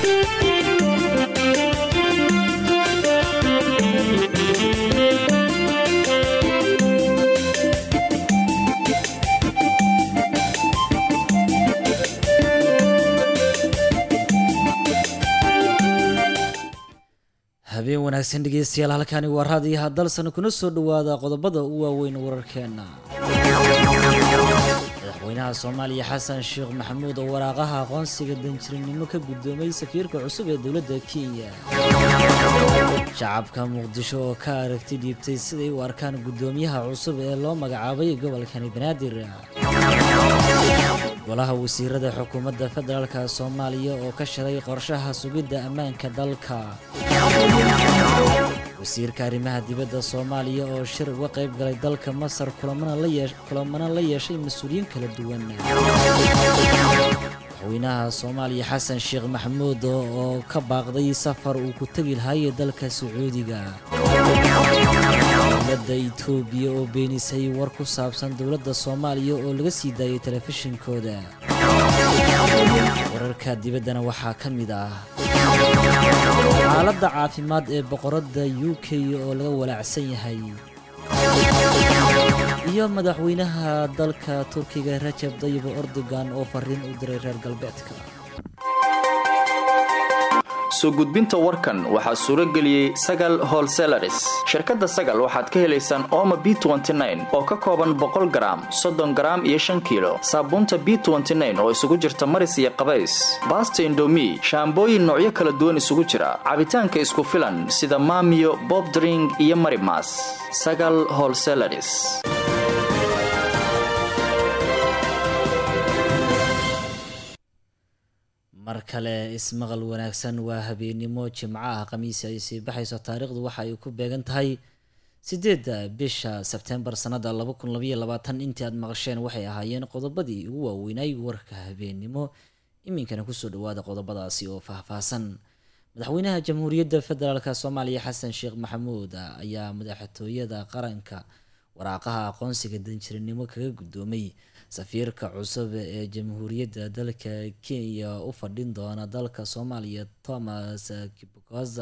habeen wanaagsan dhegeystayaal halkani waa raadiyaha dalsan kuna soo dhowaada qodobada u waaweyn wararkeena madaxweynaha soomaaliya xasan sheekh maxamuud oo waraaqaha aqoonsiga danjirinimo ka guddoomay safiirka cusub ee dowladda kenya shacabka muqdisho oo ka aragti dhiibtay siday u arkaan guddoomiyaha cusub ee loo magacaabay gobolkani banaadir golaha wasiirada xukuumadda federaalka soomaaliya oo ka shiray qorshaha sugidda ammaanka dalka wasiirka arrimaha dibadda soomaaliya oo shir uga qayb galay dalka masar kulamana la yeeshay mas-uuliyiin kala duwan madaxweynaha soomaaliya xasan sheekh maxamuud oo ka baaqday safar uu ku tegi lahaayee dalka sacuudiga dowladda itoobiya oo beenisay war ku saabsan dowladda soomaaliya oo laga sii daayay telefishinkooda wararka dibaddana waxaa ka mid ah xaaladda caafimaad ee boqoradda u k oo laga walaacsan yahay iyo madaxweynaha dalka turkiga rajab dayib erdogan oo fariin u diray reer galbeedka soo gudbinta warkan waxaa suuro geliyey sagal holselaris shirkadda sagal waxaad ka helaysaan ooma b oo ka kooban boqol garaam soddon garaam iyo shan kiilo saabuunta b oo isugu jirta maris iyo qabays baasta indomi shaambooyin noocyo kala duwan isugu jira cabitaanka isku filan sida maamiyo bobdring iyo marimas sagal holselaris mar kale ismaqal wanaagsan waa habeennimo jimco ah khamiisi ay sii baxayso taariikhdu waxa ay ku beegan tahay sideedda bisha sebtembar sannada laba kun labaiyo labaatan intii aad maqasheen waxay ahaayeen qodobadii ugu waaweynay warka habeennimo iminkana kusoo dhawaada qodobadaasi oo faahfaahsan madaxweynaha jamhuuriyadda federaalk soomaaliya xasan sheekh maxamuud ayaa madaxtooyada qaranka waraaqaha aqoonsiga danjirinimo kaga guddoomay safiirka cusub ee jamhuuriyadda dalka kenya u fadhin doona dalka soomaaliya thomas kibukoza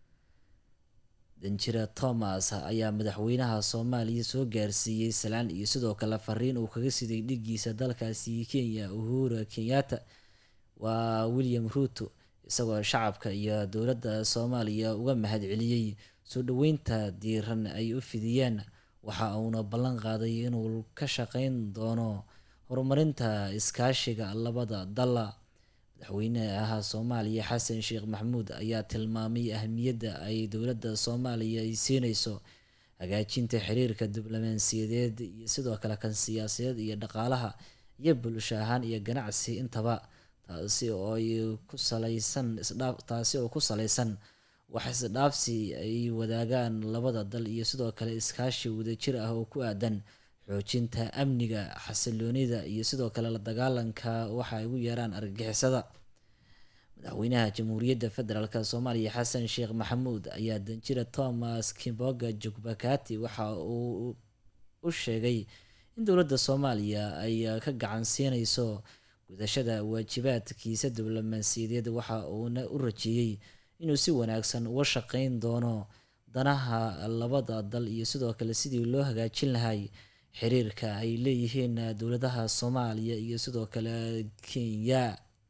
danjira thomas ayaa madaxweynaha soomaaliya soo gaarsiiyey salaan iyo sidoo kale fariin uu kaga siday dhigiisa dalkaasi kenya uhura kenyatta waa william ruto isagoo shacabka iyo dowladda soomaaliya uga mahad celiyey soo dhaweynta diiran ay u fidiyeen waxa uuna ballan qaaday inuu ka shaqeyn doono horumarinta iskaashiga labada dalla madaxweynaha soomaaliya xasan sheekh maxamuud ayaa tilmaamay ahmiyadda ay dowladda soomaaliya ay siineyso hagaajinta xiriirka diblomaasiyadeed iyo sidoo kale kan siyaasadeed iyo dhaqaalaha iyo bulsho ahaan iyo ganacsi intaba taasi oo ay ku saleysan isdhaaf taasi oo ku saleysan wax isdhaafsi ay wadaagaan labada dal iyo sidoo kale iskaashi wadajir ah oo ku aadan xoojinta amniga xasiloonida iyo sidoo kale la dagaalanka waxa ay ugu yeeraan argagixisada madaxweynaha jamhuuriyadda federaalk soomaaliya xasan sheekh maxamuud ayaa danjira thomas kimboga jugbakati waxa uu u sheegay in dowladda soomaaliya ay ka gacan siineyso gudashada waajibaadkiisa diblomaasiyadeed waxa uuna u rajeeyey inuu si wanaagsan uga shaqeyn doono danaha labada dal iyo sidoo kale sidii loo hagaajin lahay xiriirka ay leeyihiin dowladaha soomaaliya iyo sidoo kale kenya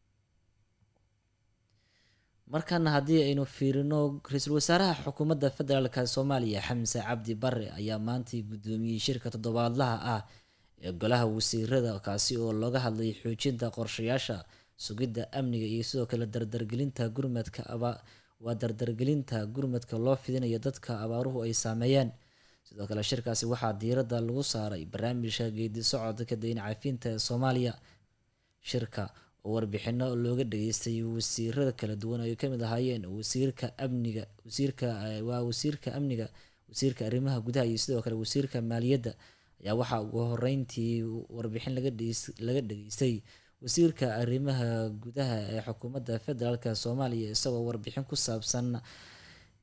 markana haddii aynu fiirino ra-iisul wasaaraha xukuumadda federaalk soomaaliya xamse cabdi bare ayaa maantii guddoomiyey shirka toddobaadlaha ah ee golaha wasiirada kaasi oo looga hadlay xoojinta qorshayaasha sugidda amniga iyo sidoo kale dardargelinta gurmadka waa dardargelinta gurmadka loo fidinayo dadka abaaruhu ay saameeyeen sidoo kale shirkaasi waxaa diiradda lagu saaray barnaamijka geedi socodka dayn cafinta ee soomaaliya shirka oo warbixino looga dhageystay wasiirada kala duwan ay kamid ahaayeen wasiirka amniga wasiirka waa wasiirka amniga wasiirka arrimaha gudaha iyo sidoo kale wasiirka maaliyadda ayaa waxaa ugu horeyntii warbixin laga dhageystay wasiirka arrimaha gudaha ee xukuumadda federaalk soomaaliya isagoo warbixin ku saabsan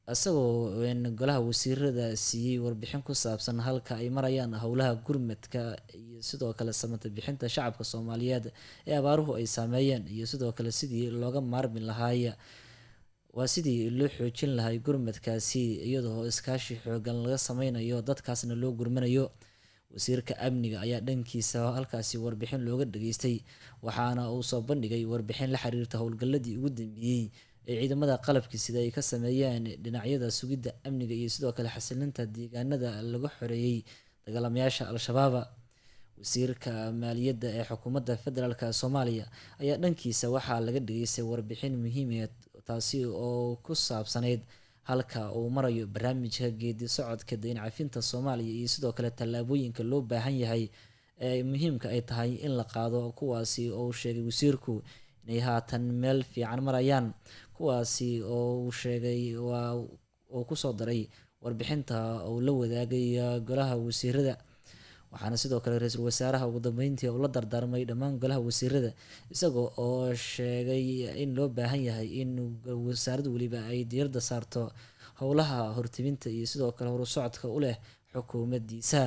isagoo golaha wasiirada siiyey warbixin ku saabsan halka ay marayaan howlaha gurmadka iyo sidoo kale samata bixinta shacabka soomaaliyeed ee abaaruhu ay saameeyeen iyo sidoo kale sidii looga maarmi lahaaya waa sidii loo xoojin lahay gurmadkaasi iyadoo iskaashi xoogan laga sameynayo dadkaasna loo gurmanayo wasiirka amniga ayaa dhankiisa halkaasi warbixin looga dhageystay waxaana uu soo bandhigay warbixin la xiriirta howlgaladii ugu dambeeyey ee ciidamada qalabkii sida ay ka sameeyeen dhinacyada sugidda amniga iyo sidoo kale xasilinta deegaanada laga xoreeyey dagaalamayaasha al-shabaaba wasiirka maaliyadda ee xukuumadda federaalk soomaaliya ayaa dhankiisa waxaa laga dhageystay warbixin muhiimeed taasi oo ku saabsaneyd halka uu marayo barnaamijka geedi socodka dayn cafinta soomaaliya iyo sidoo kale tallaabooyinka loo baahan yahay ee muhiimka ay tahay in la qaado kuwaasi oo uu sheegay wasiirku inay haatan meel fiican marayaan kuwaasi oo uu sheegay waa uu kusoo daray warbixinta uu la wadaagay golaha wasiirada waxaana sidoo kale ra-iisul wasaaraha ugu dambeyntii uu la dardaarmay dhammaan golaha wasiirada isagoo oo sheegay in loo baahan yahay in wasaarad weliba ay diirada saarto howlaha hortibinta iyo sidoo kale horusocodka u leh xukuumaddiisa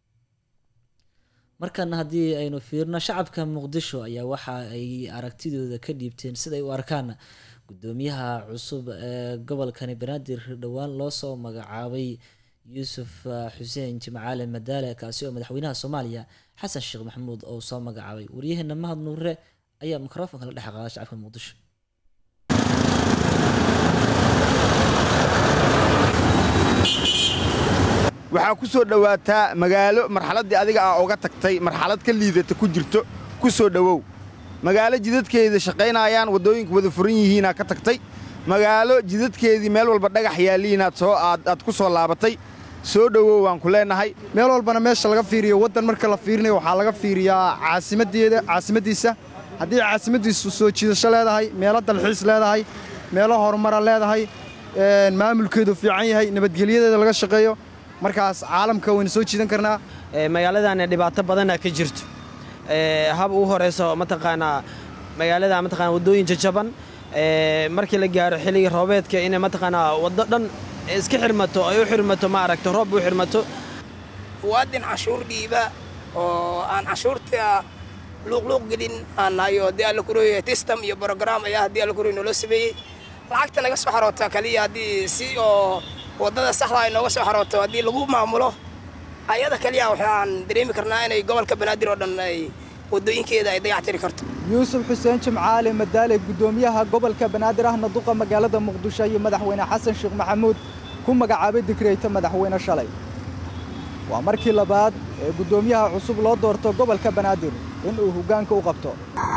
markana haddii aynu fiirno shacabka muqdisho ayaa waxa ay aragtidooda ka dhiibteen siday u arkaan gudoomiyaha cusub ee gobolkani banaadir dhowaan loosoo magacaabay yuusuf xuseen jimcaale madaale kaasi oo madaxweynaha soomaaliya xasan sheekh maxamuud oo soo magacaabay waryaheena mahad nuure ayaa mikrofonka la dhex qaada shacabka muqdisho waxaa ku soo dhowaataa magaalo marxaladdii adiga ah oga tagtay marxalad ka liidata ku jirto ku soo dhowow magaalo jidadkeeda shaqaynaayaan waddooyinku wada furan yihiinaa ka tagtay magaalo jidadkeedii meel walba dhagax yaalliinaad soo aad ku soo laabatay soo dhowow waan ku leennahay meel walbana meesha laga fiiriyo waddan marka la fiirinayo waxaa laga fiiriyaa caasimaddeeda caasimaddiisa haddii caasimaddiisu soo jiidasho leedahay meelo dalxiis leedahay meelo horumara leedahay maamulkeedu fiican yahay nabadgelyadeeda laga shaqeeyo markaas caalamka waynu soo jiidan karnaa magaaladana dhibaato badana ka jirto hab ugu horayso mataqaanaa magaalada mataqaana waddooyin jajaban markii la gaaro xilliga roobeedka inay mataqaanaa waddo dhan iska xirmato ay u xirmato ma aragto roob u xirmato muwaadin canshuur dhiiba oo aan canshuurta luuqluuq gelin aan nahay oo haddii alla kuroya tistam iyo brogram ayaa haddii alla kuroy noola sameeyey lacagta naga soo xaroota kaliya haddii si oo waddada saxda ay nooga soo xarooto haddii lagu maamulo ayada kaliya waxaan dareemi karnaa inay gobolka banaadir oo dhan ay waddooyinkeeda ay dayactiri karto yuusuf xuseen jimcaale madaale guddoomiyaha gobolka banaadir ahna duqa magaalada muqdisho iyo madaxweyne xasan sheekh maxamuud ku magacaabay dikreyta madaxweyne shalay waa markii labaad ee guddoomiyaha cusub loo doorto gobolka banaadir inuu hoggaanka u qabto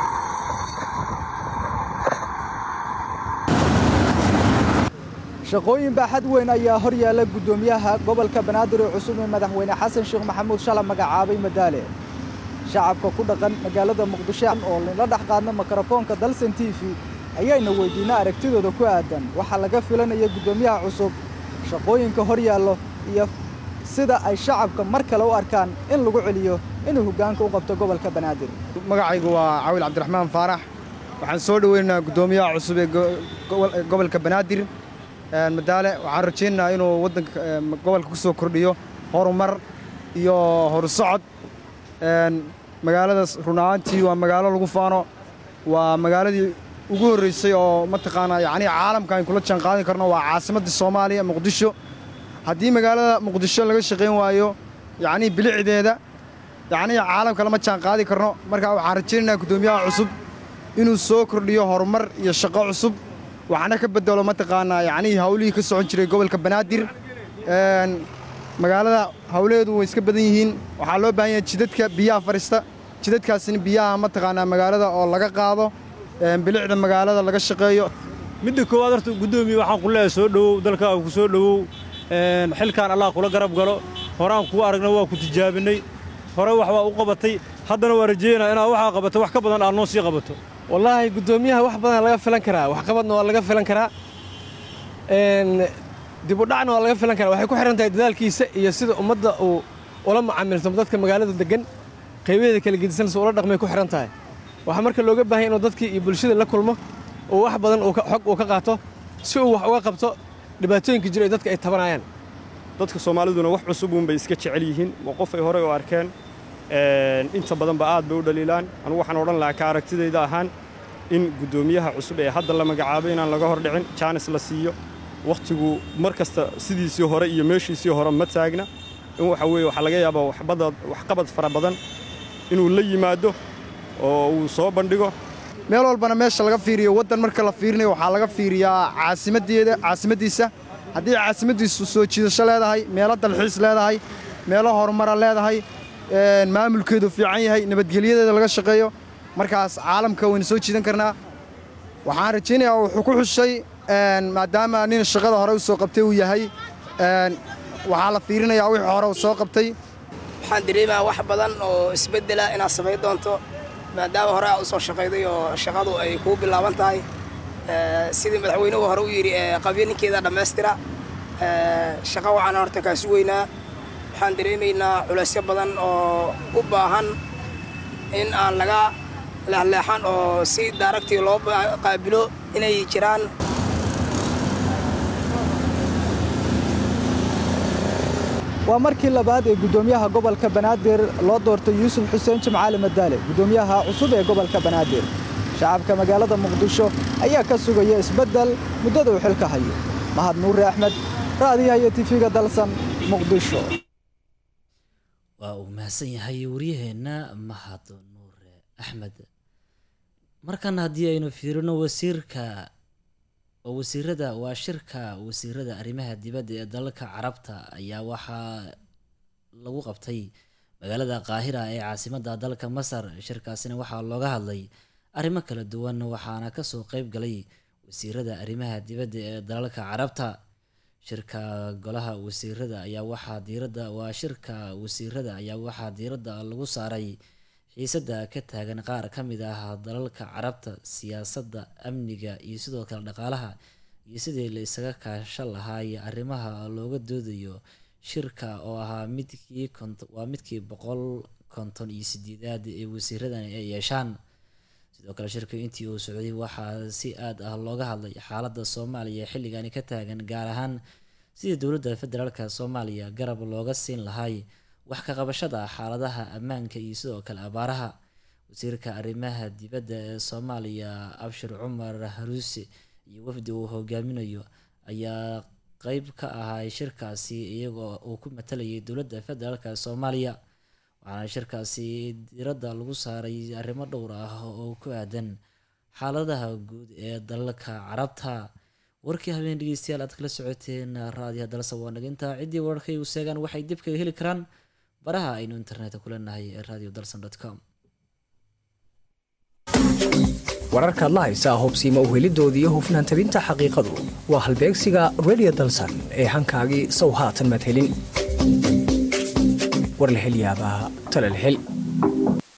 shaqooyin baaxad weyn ayaa hor yaalla guddoomiyaha gobolka banaadir ee cusub ee madaxweyne xasan sheekh maxamuud shala magacaabay madaale shacabka ku dhaqan magaalada muqdisho oo la dhex qaadna mikrofoonka dalsan t v ayayna weydiinna aragtidooda ku aadan waxaa laga filanaya guddoomiyaha cusub shaqooyinka hor yaallo iyo sida ay shacabka mar kale u arkaan in lagu celiyo inuu hoggaanka u qabto gobolka banaadir magacaygu waa caawil cabdiraxmaan faarax waxaan soo dhoweynaynaa guddoomiyaha cusub ee gobolka banaadir madaale waxaan rajaynaynaa inuu waddanka gobolka ku soo kordhiyo horumar iyo horusocod magaaladaas run ahaantii waa magaalo lagu faano waa magaaladii ugu horraysay oo mataqaanaa yacnii caalamka ayn kula jaan qaadin karno waa caasimadda soomaaliya muqdisho haddii magaalada muqdisho laga shaqayn waayo yacnii bilicdeeda yacnii caalamka lama jaan qaadi karno marka waxaan rajaynaynaa guddoomiyaha cusub inuu soo kordhiyo horumar iyo shaqo cusub waxna ka bedelo mataqaanaa yacnii hawlihii ka socon jiray gobolka banaadir magaalada hawlaheedu way iska badan yihiin waxaa loo baahan yahay jidadka biyaha fadhiista jidadkaasina biyaha mataqaanaa magaalada oo laga qaado bilicda magaalada laga shaqeeyo midda koowaad horta guddoomiye waxaan ku leeyahay soo dhowow dalkaaga ku soo dhowow xilkaan allah kula garab galo horaan kugu aragna waa ku tijaabinay hore wax waa u qabatay haddana waa rajeynaa inaad waxaa qabato wax ka badan aad noo sii qabato wallaahi guddoomiyaha wax badan laga filan karaa waxqabadna waa laga filan karaa dibudhacna waa laga filan karaa waxay ku xihan tahay dadaalkiisa iyo sida ummadda uu ula macaamilto dadka magaalada deggan qaybaheeda kala gedisanaysa ula dhaqmay ku xihan tahay waxaa marka looga baahanya inuu dadkii iyo bulshada la kulmo oo wax badan xog uu ka qaato si uu wax uga qabto dhibaatooyinka jira ee dadka ay tabanayaan dadka soomaaliduna wax cusub uunbay iska jecel yihiin waa qof ay horey u arkeen inta badanba aad bay u dhaliilaan anugu waxaan odhan lahaa ka aragtidayda ahaan in guddoomiyaha cusub ee hadda la magacaabay inaan laga hor dhicin jaanis la siiyo wakhtigu mar kasta sidiisii hore iyo meeshiisii hore ma taagna in waxa weeye waxaa laga yaabaa waxqabad fara badan inuu la yimaado oo uu soo bandhigo meel walbana meesha laga fiiriyo waddan marka la fiirinayo waxaa laga fiiriyaa caasimaddeeda caasimaddiisa haddii caasimaddiisu soo jiidasho leedahay meelo dalxiis leedahay meelo horumara leedahay maamulkeedu fiican yahay nabadgelyadeeda laga shaqeeyo markaas caalamka wayna soo jiidan karnaa waxaan rajaynayaa wuxuu ku xushay maadaama nin shaqada hore u soo qabtay uu yahay waxaa la fiirinayaa wixii hore uu soo qabtay waxaan dareemayaa wax badan oo isbeddela inaad samayn doonto maadaama hore aad u soo shaqayday oo shaqadu ay kuu bilaaban tahay sidii madaxweynuhu hore u yidhi qabyo ninkeeda dhammaystira shaqo waxaan horta kaa sugaynaa waxaan dareemaynaa culaysyo badan oo u baahan in aan laga leexleexan oo si daaragtii loo qaabilo inay jiraan waa markii labaad ee guddoomiyaha gobolka banaadir loo doortay yuusuf xuseen jimcaali madaale guddoomiyaha cusub ee gobolka banaadir shacabka magaalada muqdisho ayaa ka sugaya isbeddel muddada uu xilka hayo mahad nuure axmed raadiyaha iyo tifiga dalsan muqdisho waa uu mahadsan yahay waryaheenna mahad nuure axmed markan haddii aynu fiirino wasiirka wasiirada waa shirka wasiirada arrimaha dibadda ee dalalka carabta ayaa waxaa lagu qabtay magaalada qaahira ee caasimadda dalka masar shirkaasina waxaa looga hadlay arrimo kala duwan waxaana kasoo qeyb galay wasiirada arrimaha dibadda ee dalalka carabta shirka golaha wasiirada ayaa waxaa diiradda waa shirka wasiirada ayaa waxaa diiradda lagu saaray xiisadda ka taagan qaar ka mid ah dalalka carabta siyaasadda amniga iyo sidoo kale dhaqaalaha iyo sidii la isaga kaashan lahaa iyo arrimaha looga doodayo shirka oo ahaa midkii waa midkii boqol konton iyo sideedaad ee wasiiradan ay yeeshaan sidoo kale shirka intii uu socday waxaa si aad ah looga hadlay xaaladda soomaaliya xilligani ka taagan gaar ahaan sidii dowladda federaalka soomaaliya garab looga siin lahay wax ka qabashada xaaladaha ammaanka iyo sidoo kale abaaraha wasiirka arrimaha dibadda ee soomaaliya abshir cumar haruuse iyo wafdi uu hogaaminayo ayaa qeyb ka ahay shirkaasi iyagoo uu ku matalayay dowladda federaalka soomaaliya waxaana shirkaasi diradda lagu saaray arrimo dhowr ah oo ku aadan xaaladaha guud ee dalalka carabta warkii habeen dhegeystayaal aad kala socoteen raadiyaha dalsa waa naginta ciddii wararkay u seegaan waxay dib kaga heli karaan baraha aynu internetka ku leenahay ee radio dalson com wararkaad la haysaa hobsiima uhelidooda iyo hufnaan tabinta xaqiiqadu waa halbeegsiga redio dalsan ee hankaagii sow haatan madhelin war la hel yaabaa talal hel